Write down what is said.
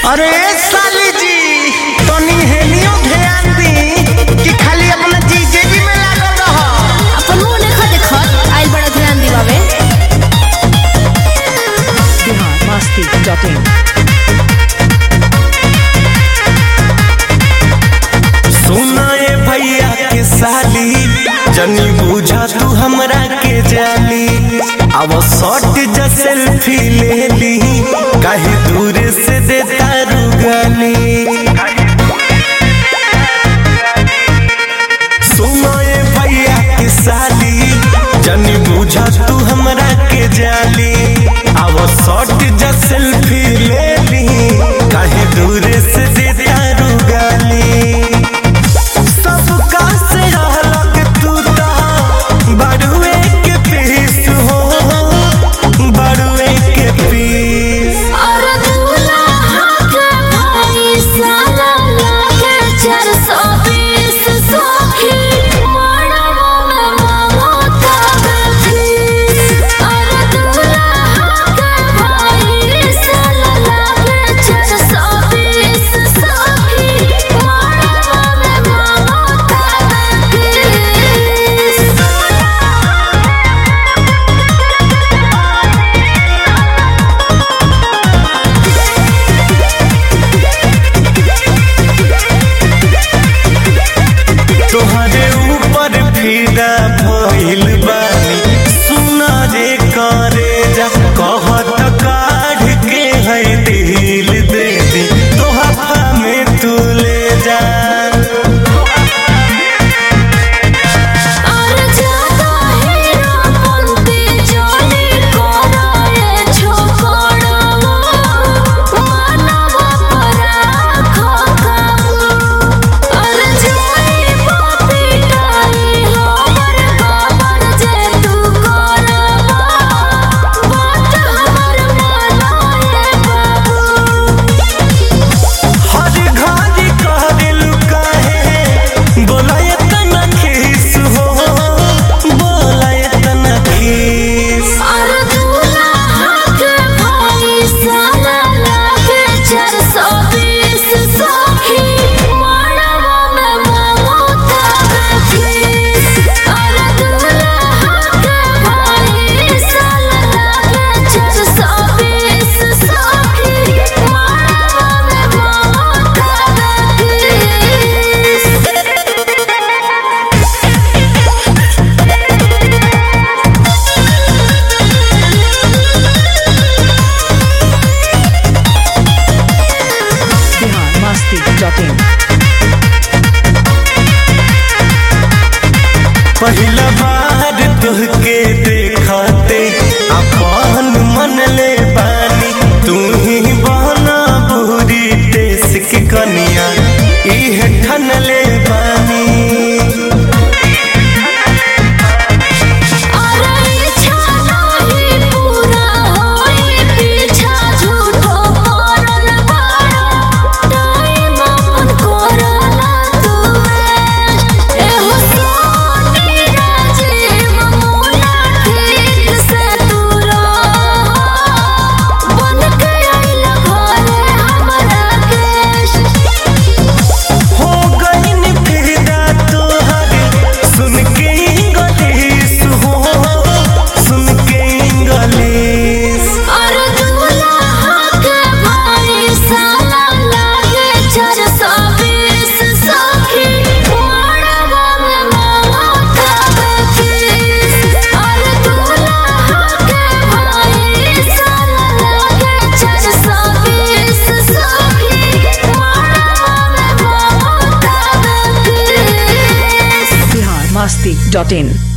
अरे साली जी तनी हेनियो ध्यान दी कि खाली अपना जीजे जी में लागल रह अपन मुंह देखा देखत आइल बड़ा ध्यान दिवावे biharmasti.in सुना ए भैया के साली जनी बुझा तू हमरा के जाली अब शॉट जा सेल्फी ले ली कहीं दूर से देता रुगाली सुनो ए भैया के साली जनी बुझा तू हमरा के जाली अब शॉट जा सेल्फी ले ली कहीं दूर से देता रुगाली सबका से अलग तू ता बड़ुए के पीस हो बड़ुए के पीस और दूल्हा के भाई साला लागे चार सौ बीस सौखी मड़वा में मांगो तबे फीस और दूल्हा के भाई साला लागे चार सौ बीस सौखी मड़वा में मांगो तबे फीस तोहरे ऊपर फिदा भइल बानी सुना रे करे जा कहत काढ़ के है दिल दे दे तोहफा में तू ले जा और ज्यादा हीरो बनते जाने कोराए छोकड़वा मानवा पराखो काबू और जाई बापी डाई हमर बाबर जे तू करवा बात हमर मनाए बाबू हर घड़ी कहल काहे बोलाय तना खीस हो बोलाय तना खीस और दूल्हा के भाई साला लागे चार सौ बीस सौखी मड़वा में मांगो तबे फीस और दूल्हा के भाई साला लागे चार सौ बीस सौखी मड़वा में मांगो तबे biharmasti.in पहिला बार तुहके देखते अपन मन ले बानी तू ही बहना बुरी देश की कनिया इह ठन ले बानी और इच्छा नहीं पूरा होई पीछा झूठो करल बाड़ा टाइम अपन करला तू एहो सोनी राजीव मुना ठीक से तू रह बन के आइल घरे हमरा केश हो गईन फिदा तोहर सुन के इंग्लिश हो सुन के इंग्लिश और दूल्हा के भाई साला लागे चार सौ बीस सौखी मड़वा में मांगो तबे फीस और दूल्हा के भाई साला लागे चार सौ बीस सौखी मड़वा में मांगो तबे फीस biharmasti.in